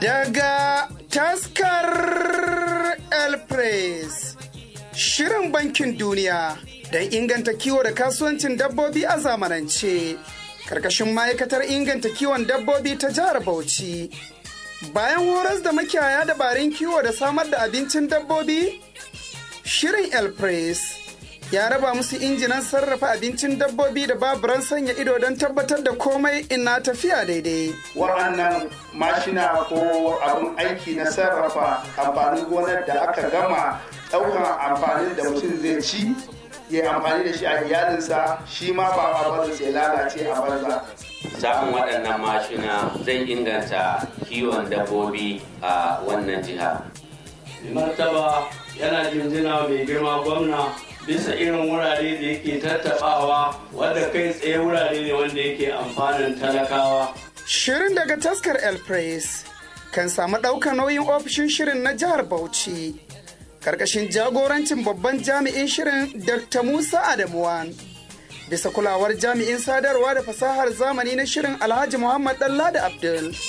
Daga taskar El Press, Shirin Bankin Duniya don inganta kiwo da kasuwancin dabbobi a zamanance, karkashin ma'aikatar inganta kiwon dabbobi ta jihar Bauchi. Bayan horas da makiyaya dabarun kiwo da samar da abincin dabbobi, Shirin El Press ya raba musu injinan sarrafa abincin dabbobi da baburan sanya ido don tabbatar da komai ina tafiya daidai. Wa'annan mashina ko abin aiki na sarrafa amfanin gonar da aka gama ɗaukan amfanin da mutum zai ci ya amfani da shi a iyalinsa shi ma ba a baza sai lalace a banza. Samun waɗannan mashina zai inganta kiwon dabbobi a wannan jiha. Martaba yana jinjina mai girma gwamna bisa irin wurare da yake tattabawa wadda kai tsaye wurare ne wanda yake amfanin talakawa. Shirin daga taskar El Press kan samu ɗaukar nauyin ofishin shirin na jihar Bauchi. Karkashin jagorancin babban jami'in shirin Dr. Musa Adamuwan. Bisa kulawar jami'in sadarwa da fasahar zamani na shirin Alhaji Muhammad Dalla da Abdul.